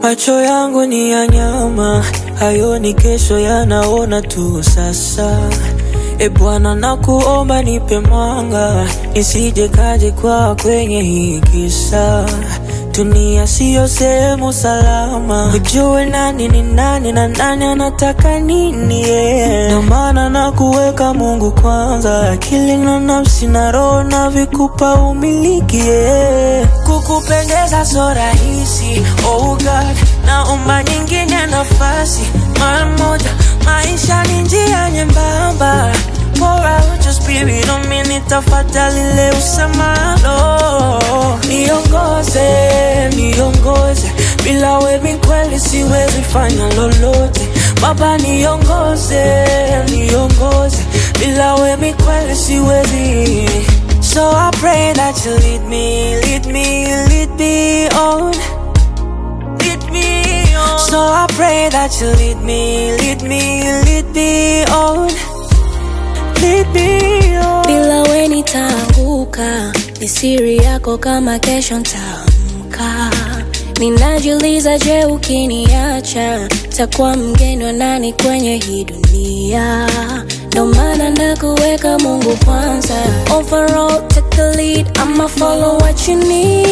Macho yangu ni ya nyama, hayo ni kesho yanaona tu sasa. E Bwana, nakuomba nipe mwanga, nisije kaje kwa kwenye hii kisa. Dunia siyo sehemu salama, ujue nani ni nani na nani anataka nini. Yeah. Ndio maana nakuweka Mungu kwanza, akili na nafsi na roho na vikupa umiliki. Yeah. Kukupendeza so rahisi, oh God, naomba nyingine nafasi mara moja. Maisha ni njia nyembamba, pour out your spirit on me, nitafadhali leo usemalo. Niongoze, niongoze, bila wewe kweli siwezi fanya lolote. Baba niongoze, niongoze, bila wewe kweli siwezi. So I pray that you lead me, lead me, lead me on. Lead me on. So I pray that you lead me, lead me, lead me on. Lead me on. bila we nitaanguka, ni siri yako kama kesho ntaamka. Ninajiuliza, je, ukiniacha takuwa mgeni wa nani kwenye hii dunia? Ndo maana nakuweka Mungu kwanza. Overall, take the lead, I'ma follow what you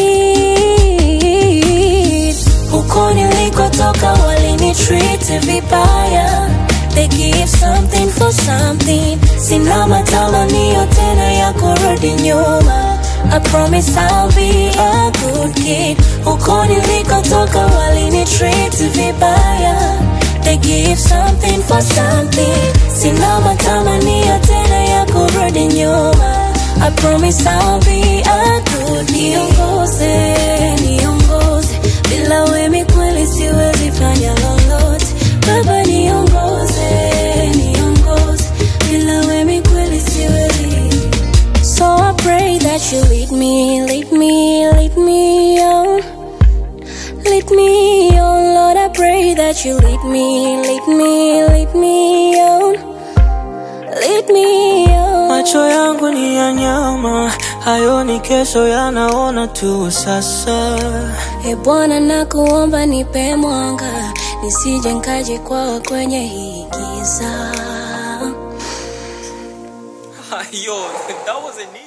need. Huko nilikotoka walinitreat vibaya They give something for something Sina matamanio tena ya kurudi nyuma I promise I'll be a good kid Huko nilikotoka walinitreat vibaya They give something for something Sina matamanio tena ya kurudi nyuma I promise I'll be a good kid Niongoze, niongoze Bila wewe kweli siwezi fanya lolote Baba niongoze, niongoze Bila wewe kweli siwezi So I pray that you lead me, lead me, lead me on Lead me on, Lord I pray that you lead me, lead me, lead me on Lead me on Macho yangu ni ya nyama, hayo ni kesho yanaona tu sasa. E Bwana, nakuomba nipe mwanga, nisije nkaje kwa kwenye hii giza. Yo, that wasn't